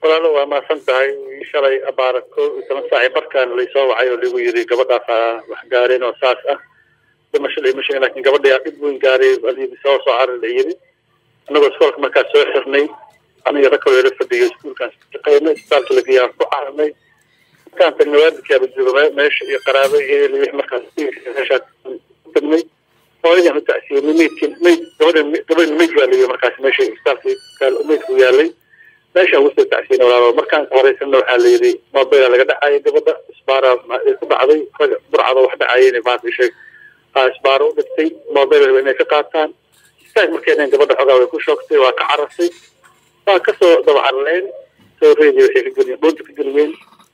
walaalo waa mahadsan tahay shalay abaara ko iyo toban saaci barkaan laysoo wacay oo lagu yiri gabadhaas wax gaareen oo saas ah dhimasho dhimasho laakiin gabadha dhib weyn gaaray aliidi soo soo carar la yiri annagoo iskoolka markaas soo xirnay aniga rag kaloo ila fadhiyo iskuulkaan shaqeynay isbitaalka lageeyaan ku cararnay markaan tagnay waalidkaaba jooga meesha iyo qaraabo iyo wix markaas meeshaa tagnay hooyadaan u tacsiyenay meydkin meyd gabadha gabadha meyd baa layihi markaas meesha isbitaalka meydku yaalay meeshaan ugu soo tacsiyenay walaalo markaan horeysana waxaa la yidhi mobila laga dhacayay gabadha isbaara ku dhacday raga burcada wax dhacayeen maanta sheeg isbaaro u dhigtay mobil inay ka qaataan istaag markeenan gabadha xogaa way ku shoogtay waa ka carartay waa kasoo daba carareen soo reedi waxay ka geliyeen dhuunta ka geliyeen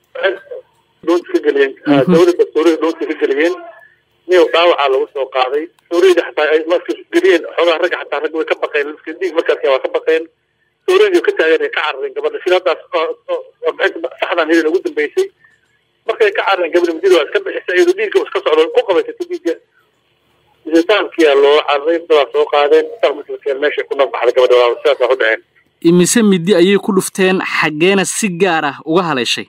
dhuunta ka geliyeen dawladda suurada dhuunta ka geliyeen niyow dhaawacaa lagu soo qaaday suurada xataa ay marka geliyeen xogaa ragga xataa ragga way ka baqeen lafka diig markaas waa ka baqeen suuradii ka taagan ay ka carareen gabadha siladaas saxdan hilin ugu dambeysay markay ka carareen gabadha mudida waa iska bixisay iyadoo dhiigga iska socdo ku qabaysatay dhiigga isbitaalkiyaa loo cararay dadaa soo qaadeen isbitaalka meeshay ku nabbaxday gabadha walaal sidaas waa u dhaceen imise midi ayay ku dhufteen xaggeena si gaar ah uga haleeshay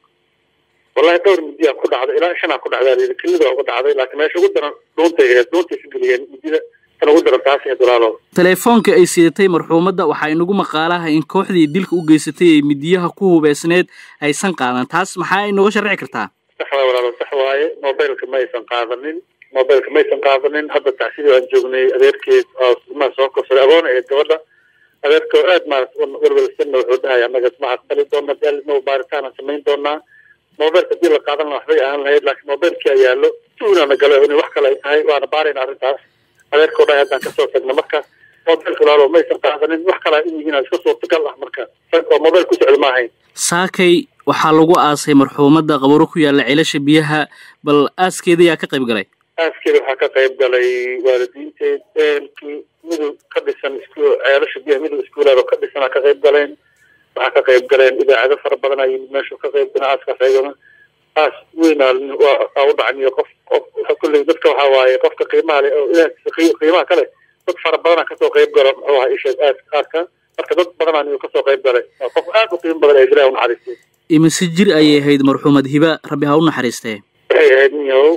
wallahi dhowr midiyaa ku dhacday ilaa shanaa ku dhacdaa layidhi kelida uga dhacday laakiin meesha ugu daran dhuuntay ahayd dhuuntay ka geliyeen midida tan ugu daran taas ahayd walaalo teleefoonka ay sidatay marxuumadda waxaa inagu maqaalaha in kooxdii dilka u geysatay ee midiyaha ku hubeysneed aysan qaadan taas maxaa inooga sharci kartaa sax waay walaalo sax waaye mobilka ma aysan qaadanin mobilka ma aysan qaadanin hadda tacsidii aan joognay adeerkeed oo ilmaha soo korsaday agoona ahayd gabadha adeerka oo aad maarata welwelsanna wuxuu dhahay annaga ma aqbali doona daalidna baaritaan samayn doonaa mobilka hadii la qaadan lahaa waxbay ahaan lahayd laakiin mobilkii ayaa lo tuunana galo inay wax kale ay tahay waana baarayna arrintaas adeerka oo dhahay haddaan kasoo tagna marka mobilka walaalo ma aysan qaadanin wax kale in yihiin iska suurtagal ah marka oo mobil ku socda ma ahayn saakay waxaa lagu aasay marxuumadda qabaro ku yaalla ceelasha biyaha bal aaskeeda yaa ka qayb galay aaskeeda waxaa ka qayb galay waalidiinteed eelkii midug ka dhisan isku ceelasha biyaha midug iskuulaad oo ka dhisanaa ka qayb galeen waxaa ka qayb galeen idaacado fara badan ay meeshu ka qayb galeen aaskaas ayagana aas weynaa waa u dhacniyo qof qof kulley dadka waxaa waaye qofka qiimaha leh oo ilaahkiisa qiimaha kale dad fara badanaa kasoo qayb galo muxuu ahaa isheeg aas aaska marka dad badanaa niyo kasoo qayb galay waa qof aad u qiimo badan ee ilaah u naxariistay imise jir ayay ahayd marxuumad hiba rabbi ha u naxariistee waxay ahayd niyow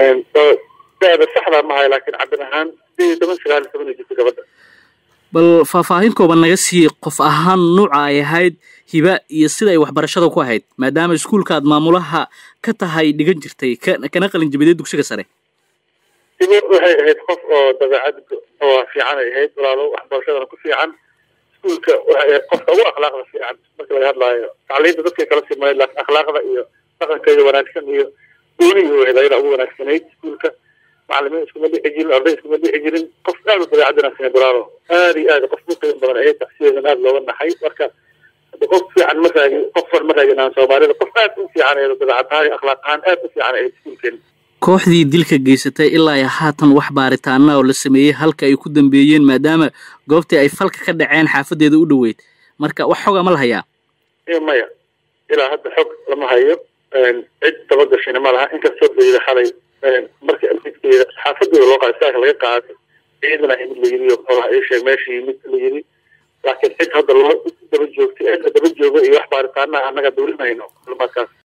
daada saxdaa mahay laakiin cabir ahaan sideed iyo toban sagaal iyo toban iyo jirta gabadha bal faahfaahin kooban naga sii qof ahaan nuuca ay ahayd hiba iyo sida ay waxbarashada ku ahayd maadaama iskuulkaad maamulaha ka tahay dhigan jirtay kana qalin jabiday dugsiga sare hiba waxay ahayd qof oo dabeecad oo fiican ay ahayd walaalo waxbarashadana ku fiican iskuulka waxay ahayd qofka ugu akhlaaqda fiican marka laga hadlaayo tacliinta dadkay kala simayd laakiin akhlaaqda iyo dhaqankeeda wanaagsan iyo goonihi ahayd ayada ugu wanaagsanayd iskuulka macalimiin iskuma dhixi jirin arday iskuma dhixi jirin qof aad u dabeecad wanaagsaneed walaalo aad iyo aad qof u qiimo badan ahayd tacsiyadan aad looga naxay marka qof fiican ma raagin qof far ma raagin aan soomaalida qof aad u fiican ahayd dabeecad ahaan iyo akhlaaq ahaan aad u fiican ahayd iskuulkeena kooxdii dilka geysatay ilaa iyo haatan wax baaritaana oo la sameeyey halka ay ku dambeeyeen maadaama goobtii ay falka ka dhaceen xaafadeeda u dhoweyd marka wax xoga ma la hayaa maya ilaa hadda xog lama hayo cid dabagashina ma laha inkastoo layidhi xalay marka midkeeda xaafadooda loo qaaday saaka laga qaaday ciidana yimid la yiri oo ii sheeg meesha yimid la yiri laakiin cid hadda loo daba joogtay cidda daba jooga iyo wax baaritaana annaga dawlinayno kulmaadkaas